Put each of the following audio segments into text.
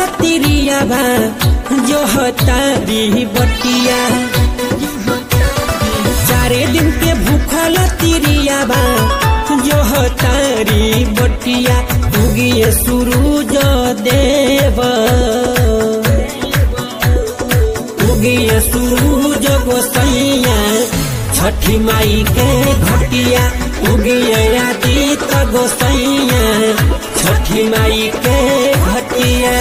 तिरिया बा जो तारी बटिया चारे दिन के भूखल तिरिया बा जो तारी बटिया उगिए सूरज देव उगिए सूरज गोसैया छठी माई के घटिया उगिए आदित गोसैया छठी माई के घटिया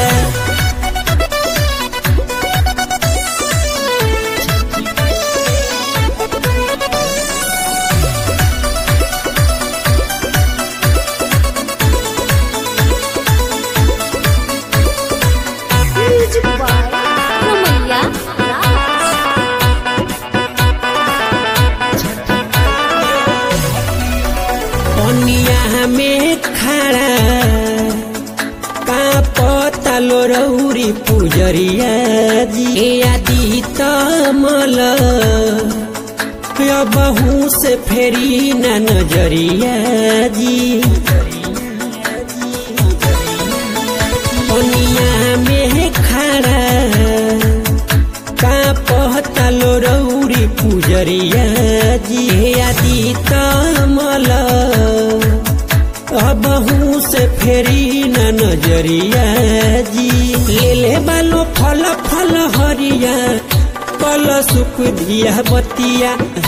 Music by Ramaiya Raj. पनिया में खड़ा का पतालो रौरी पुजरिया जी ए आदि तमल बहू से फेरी न नजरिया जी पनिया में खड़ा का पहतालो रौरी पुजरिया जी हे आदि कमल अबहू से फेरी न नजरिया जी ले ले बालो फल फल हरिया कल सुख दिया बतिया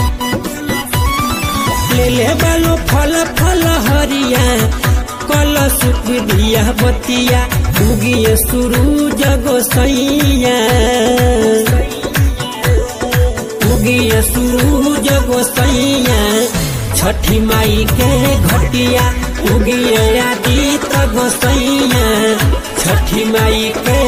ले ले बालो फल फल हरिया कल सुख दिया बतिया उगिए सूरज गोसैया उगिए सूरज गोसैया छठी माई के घटिया उगिए आदित गोसैया छठी माई के